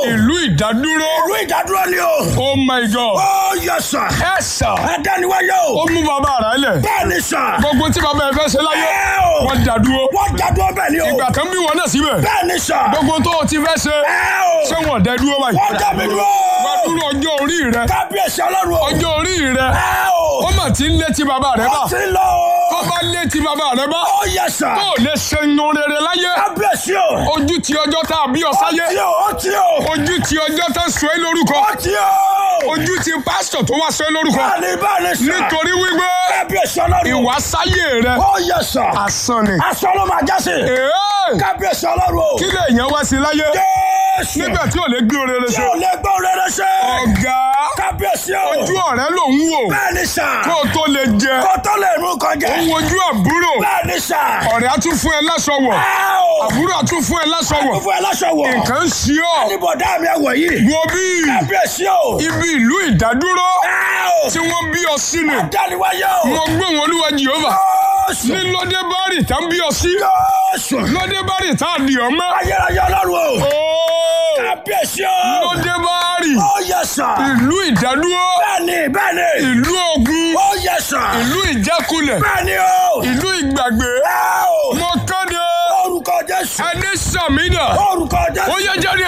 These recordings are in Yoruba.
ìlú ìdádúró ìlú ìdádúró ni o. oh my god ó yẹ sà. ẹ sà adániwáyé ó o. mú bàbá rẹ̀ lẹ̀ bẹ́ẹ̀ ni sà. gbogbo tí bàbá ẹ fẹ́ ṣe láyé ẹ o. wọ́n dádúró wọ́n dádúró bẹ́ẹ̀ ni o. ìgbà kan bí wọn náà síbẹ̀ bẹ́ẹ̀ ni sà. gbogbo tó o ti fẹ́ ṣe ẹ o. ṣé wọn dẹ dúró báyìí wọ́n dá mi dúró. wọ́n dúró ọjọ́ orí rẹ kábíyèsí ọlọ́run o. ọjọ́ orí rẹ ẹ o. ó mà ti ń létí bàbá rẹ bá ó ti lọ tó o. bá létí bàbá rẹ bá ó yẹ sà. tó lè ṣe inú rere láyé kábíyèsí o. ojú ti ọjọ́ tá a bí ọ ó sáyé ti o. ó ti o. ojú ti ọjọ́ tá a sọ ẹ́ lórúkọ ó ti o. ojú ti pásítọ̀ tó wá sọ ẹ́ lórúkọ bẹ́ẹ̀ ni bẹ́ẹ̀ ni sà. nítorí wípé kábíyèsí ọlọ́run o. ìwà sáyé rẹ ó yẹ sà. asán ni. aṣọ ló máa jásí. Èé! kábíyèsí ọlọ́run o. kí lè yẹn wá sí láyé jésù. nígbà tí ò lè gbé orere tí ṣe ò lè gbọ́ rere ṣe. ọ̀gá kábíyèsí o. ojú ọ̀rẹ́ ló ń wò bẹ́ẹ̀ ni sà. kó o tó lè jẹ kó tó lè mú kọjá. ó ń wojú àbúrò bẹ́ẹ̀ ni sà. ọ̀rẹ́ á tún fún ẹ láṣọ wọ̀ ẹ o. àbúrò á tún fún ẹ láṣọ wọ̀ fún ẹ láṣọ wọ̀. nǹkan ń ṣe ọ́ níbọ̀dá mi ẹ̀wọ̀ yìí. wo bí kábíyèsí o. ibi ìlú ìdádúró ẹ o. tí wọ́n bí ọ sí ni dániwáyé o. mo gbé wọn olúwa jehova jésù. ní lóde bárì tá ń bí ọ sí jésù. lóde bárì tá a di ọ mọ́ ayérayé ọlọ́run o. Óò! kábíyèsí o. lóde bárì ó yẹ sà. ìlú ìdádúró bẹ́ẹ̀ni bẹ́ẹ̀ni. ìlú ogun ó yẹ sà. ìlú ìjákulẹ̀ bẹ́ẹ̀ni o. ìlú ìgbàgbé ẹ o. mo kéde orúkọ jésù. ẹni sàmínà orúkọ jésù. ó yẹ jáde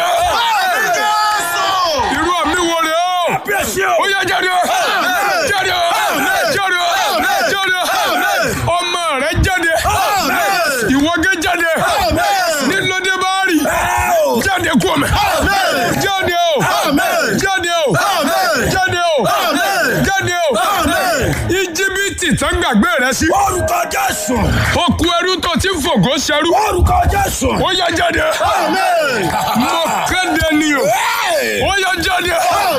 irú àmì wo rè ó kábíyèsí o. ó yẹ jáde jáde jáde jáde ọmọ rẹ jáde ìwọ́gẹ́ jáde nílòdì báárì ẹ o. jáde kú ọmọ jáde o jáde o jáde o jáde o íjíbítì tán gbàgbé rẹ sí orúkọ jésù. okú ẹrú tó ti ń fògó ṣẹrú orúkọ jésù. ó yẹ jáde mo kéde ni o ó yẹ jáde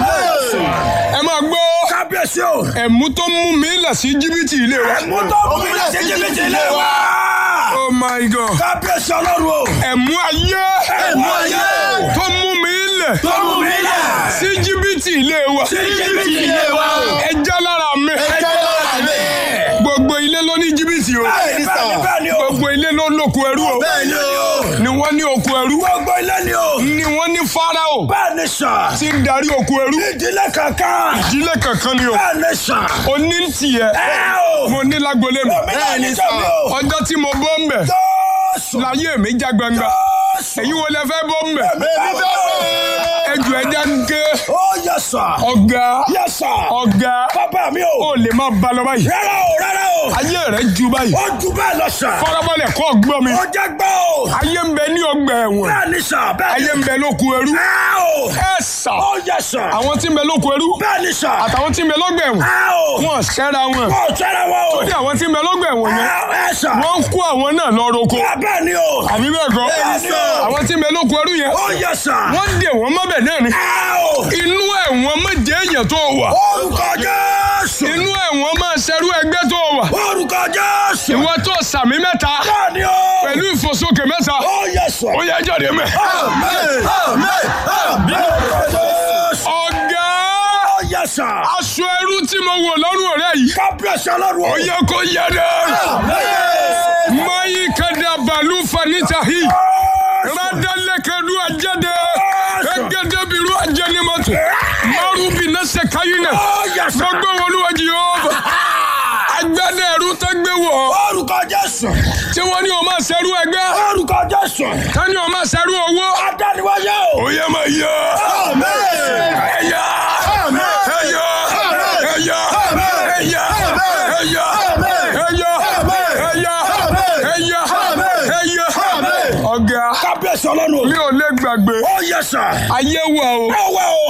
ẹ máa gbọ́ kábíyèsí o. ẹ̀mú tó mú mi lẹ̀ sí jìbìtì ilé wa mo tó mú mi lọ sí jìbìtì ilé wa. oh my god kábíyèsí ọlọ́run o. ẹ̀mú ayé ẹ̀mú ayé. tó mú mi lẹ̀ tó mú mi lẹ̀. sí jìbìtì ilé wa sí jìbìtì ilé wa. ẹ já lára mi ẹjẹ́ lọ́la mi. gbogbo ilé ló ní jìbìtì o bẹ́ẹ̀ni bẹ́ẹ̀ni bẹ́ẹ̀ni o. gbogbo ilé ló lóko ẹrú o bẹ́ẹ̀ni o. ni wọ́n ní oko ẹrú gbogbo ilé ni o. ni wọ́n ní fáráò bẹ́ẹ̀ni sà. tí ń darí oko ẹrú ìdílé kankan. ìdílé kankan ni o bẹ́ẹ̀ni sà. oní ń tiẹ̀ ẹ o. mo ní lágbolé mi bẹ́ẹ̀ni sà. ọjọ́ tí mo bọ́ ń bẹ̀ jésù. láyé mi já gbangba jésù. èyí wo lẹ fẹ́ bọ́ ń bẹ̀ bẹ́ẹ̀ni bẹ́ẹ̀ni. ẹjọ́ ẹja ń ké ó yẹ sà. ọ̀gá yẹ sà. ọ̀gá bàbá mi ó o. lè má ba lọ báyìí rárá o rárá o. ayé rẹ̀ ju báyìí ó ju bẹ́ẹ̀ lọ sà. fọ́nrọ́bọ̀lẹ̀ kọ́ gbọ́ mi ó jẹ́ gbọ́ o. ayé ń bẹ ní ọgbà ẹ̀wọ̀n bẹ́ẹ̀ni sà bẹ́ẹ̀ni. ayé ń bẹ lóko ẹrú ẹ o. ẹ sà ó yẹ sà. àwọn tí ń bẹ lóko ẹrú bẹ́ẹ̀ni sà. àtàwọn tí ń bẹ lọ́gbà ẹ̀wọ̀n ẹ o. wọn ṣẹ́ra wọn ó tẹ́lẹ̀ wọ́n o. ní àwọn tí ń bẹ lọ́gbà ẹ̀wọ̀n yẹn ẹ ẹ sà. wọ́n ń kó àwọn náà lọ roko bẹ́ẹ̀ni o. àbí bẹ́ẹ̀ kọ́ Bẹ́ẹ̀ni sà. àwọn tí ń bẹ lóko ẹrú yẹn ó yẹ sà. wọ́n dè wọ́n mọ́bẹ̀ náà ni ẹ o. inú ẹ̀wọ̀n méje èèyàn tó wà orúkọ jésù. inú ẹ̀wọ̀n máa ṣerú ẹgbẹ́ tó wà orúkọ jésù. ìwọ tó sàmì mẹ́ta bẹ́ẹ̀ni o. pẹ̀lú ìfòsókè mẹ́ta ó yẹ sà. ó yẹ jáde mẹ́. Amen. Amen. Amen. Jésù. ọ̀gá ó yẹ sà. aṣọ ẹrú tí mo wò lọ́rùn ọ̀rẹ́ yìí kábíyèsí ọlọ́run ó o. yẹ kó yẹ dẹ́. Amen. mayi kada balu fanita hi radalekadu ajade egedebiru ajenimoto marubi nase kayina ó yẹ sà. gbogbo olúwàjì yóò agbádẹ ẹrú tó gbé wọ orúkọ jésù. tí wọn ní o máa ṣerú ẹgbẹ́ orúkọ jésù. tani o máa ṣerú owó adániwáyé o. ó yẹ máa yọ Amen. ẹyà Amen. ẹyà ẹyà Amen. ẹyà Amen. ẹyà Amen. ẹyà Amen. ẹyà Amen. ẹyà Amen. ẹyà Amen. ọ̀gá kábíyèsí ọlọ́run o. mi ò lè gbàgbé ó yẹ sà. ayé wa o ẹ wá o.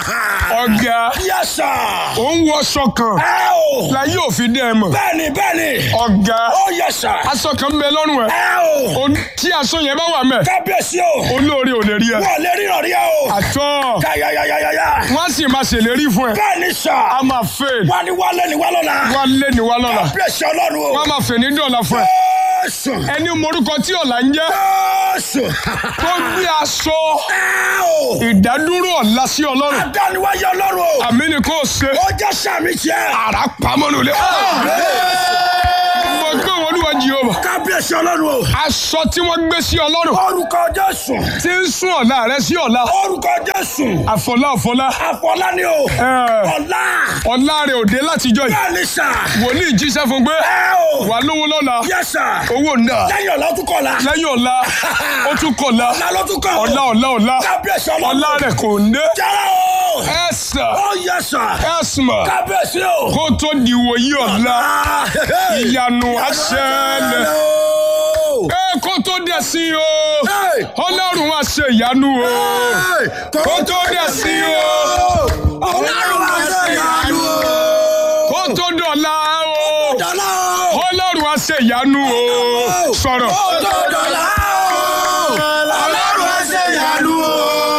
ọ̀gá yẹ sà. ò ń wọṣọ kan ẹ o. láyé òfin dẹ́ ẹ mọ̀ bẹ́ẹ̀ni bẹ́ẹ̀ni. ọ̀gá ó yẹ sà. aṣọ kan ń bẹ lọ́rùn ẹ̀ ẹ o. O- tí aṣọ yẹn bá wà mẹ́ kábíyèsí o. olóore ò lè rí ẹ wọ́n lè ríran rí ẹ o. àtọ́ káyáyáyáyá. wọ́n á sì máa ṣèlérí fún ẹ bẹ́ẹ̀ni sà. a máa fẹ́ wá ní wálé ní wálọ́la. wá lé ní wá lọ́la kábíyèsí ọlọ́run o. wọ́n á máa fẹ́ ní dọ̀la fún ẹ Jésù. ẹni morúkọ tí ọ̀la ń jẹ́ Jésù. tó gbé aṣọ ẹ o. ìdádúró ọ̀la sí ọlọ́run adániwáyé ọlọ́run o. àmì ni kò ṣe ó jẹ́ sàmì tiẹ̀. àrà pamọ́nulẹ̀ mo gbé wọn olúwa Jehova. kábíyèsí ọlọ́run o. Aṣọ tí wọ́n gbé sí ọlọ́run orúkọ jésù. tí ń sún ọ̀la rẹ sí ọ̀la. orúkọ jésù. Àfọlá àfọlá. àfọlá ni o. Ẹ, ọ̀la. Ọ̀la rẹ̀ òde látijọ́ yìí. bẹ́ẹ̀ ni sà. Wòlíì jíṣẹ́ fún pé ẹ o. wà lówó lọ́la. yẹ sà. Owó náà. lẹ́yìn ọ̀la ó tún kọ̀ la. Lẹ́yìn ọ̀la, ó tún kọ̀la. ọ̀la ló tún kọ̀. Ọ̀la ọ̀la ọ̀la. kábíyèsí ọlọ́run. Ọ̀la rẹ̀ kò ń dé. jẹ́rẹ̀ o. Ẹ̀sà. ó yẹ sà. Ẹ̀sìmọ̀. kábíyèsí o. Kó tó di wòyí ọ̀la. Ah, Ìyanu aṣẹ́lẹ̀. o. Ẹ kó tó dẹ̀ sí o. Hey! Ọlọ́run á ṣe ìyanu o. Hey! Kó tó dẹ̀ sí o. ọlọ́run máa ṣe ìyanu o. Kó tó dọ̀la o. dọ́là o. Ọlọ́run á ṣe ìyanu o. Sọ̀rọ̀. Kó tó dọ̀là o. ọlọ́run máa ṣe ìyanu o.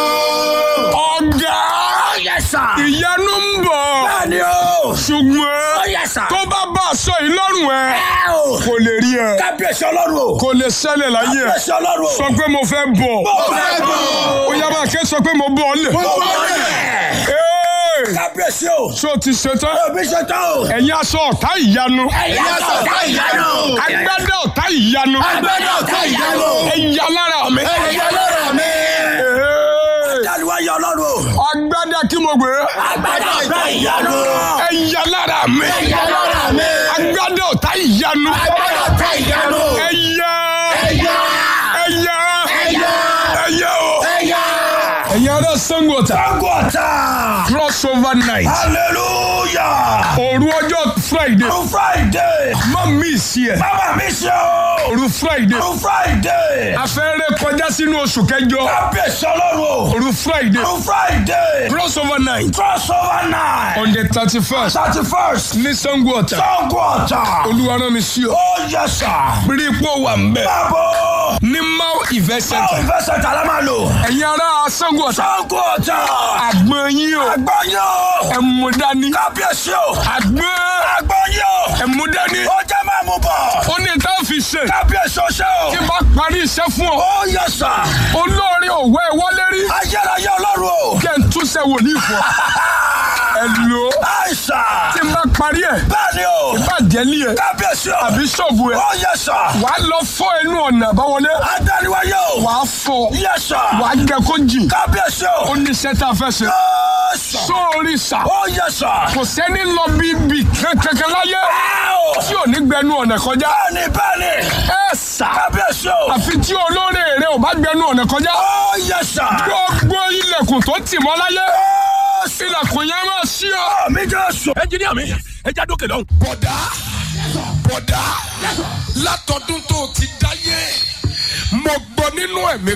Ọ̀gá. Yes, sir. Ìyanu ń bọ̀. Bẹ́ẹ̀ni o. Ṣùgbọ́n Yes, sir. tó bá bá aṣọ yìí lọ́rùn ẹ Ẹ o. kò lè rí ẹ kábíyèsí ọlọ́run o. kò lè ṣẹlẹ̀ láyé ẹ kábíyèsí ọlọ́run o. sọ pé mo fẹ́ bọ̀ Mo fẹ́ bọ̀. ó yá máa ké sọ pé mo bọ̀ ọ́ lẹ̀. Mo bọ̀ lẹ̀. Ee, kábíyèsí o. ṣé o ti ṣetán òbí ṣe tán o. ẹ̀yin aṣọ ọ̀tá ìyanu ẹ̀yà sọ̀tà ìyanu. agbádá ọ̀tá ìyanu agbẹ́dọ̀ ọ̀tá ìyanu. ẹ̀yà lára mi. ẹ̀yà lọ́rọ̀ mi. Ee, Dáliwá yọ ọlọ́run o. agbádá kí mo gbé agbẹ́dọ̀ ọ̀tá ìyanu. ẹ̀yà lára mi ẹ̀yà lọ́rọ̀ mi. agbádá ọ̀tá ìyanu agbẹ́dọ̀ ọ̀tá ìyanu. ẹ̀yà ẹ̀yà. ẹ̀yà ẹ̀yà. ẹ̀yà o. ẹ̀yà. ẹ̀yin ará Ṣàngó Ọ̀tà Agota. crossover night Hallelujah. òru ọjọ́ friday On Friday. má miss ẹ̀ Bàbá mi ṣe o. òru friday On Friday. afẹ́rẹ́ kọjá sínú oṣù kẹjọ Kábíyèsí ọlọ́run o. òru friday On Friday. crossover night Crossover night. on the thirty first Thirty first. ní Ṣàngó Ọ̀tà Agota. olúwa rán mi sí ọ Oh yes sir. bírí ipò wà ń bẹ̀ Báwo. ní mau event Báwo center ìfẹsẹ̀ tàlá máa lò? ẹ̀yin ará Ṣàngó Ọ̀tà Agota. àgbọn yín o Àgbọ̀nyọ̀. ẹ mú dání Kábíyèsí o. àgbọn Àgbọ̀nyọ̀. ẹ mú dání Ó jẹ́ máa mú bọ̀. ó ní tá a fi ṣe Kábíyèsí o ṣe o. tí n bá parí iṣẹ́ fún ọ Oh yes sir. olórin òwe wọlé rí Ayérayé ọlọ́run o. kẹ́ ń túnṣe wòlíì fún ọ ẹ lò ó Àìsàn. tí n bá parí ẹ̀ Bẹ́ẹ̀ni o. bàjẹ́ ní ẹ̀ Kábíyèsí o. àbí ṣọ́ọ̀bù ẹ̀ Oh yes sir. wà á lọ fọ́ inú ọ̀nà àbáwọlé Adániwáyé o. wà á fọ́ Yes sir. wà á jẹ kó jì Kábíyèsí ó o. ní iṣẹ́ tá a fẹ́ ṣe Yes sir. sóòrì sà Oh yes sir. kò sẹ́ni lọ bí bì kankan láyé Ow! tí ò ní gbẹnu ọ̀nà kọjá Bẹ́ẹ̀ni bẹ́ẹ̀ni. ẹ sà Kábíyèsí o. àfi tí olóore rẹ ò bá gbẹnu ọ̀nà kọjá Oh yes sir. gbogbo ilẹ̀kùn tó tì mọ́ láyé Yes sir. ilẹ̀kùn yẹn máa ṣí ọ. Mi Jésù. ẹnjiníà mi ẹ já dókè lọ́hùn. bọ̀dá bọ̀dá látọdún tó ti dáyé mo gbọ́ nínú ẹ̀mí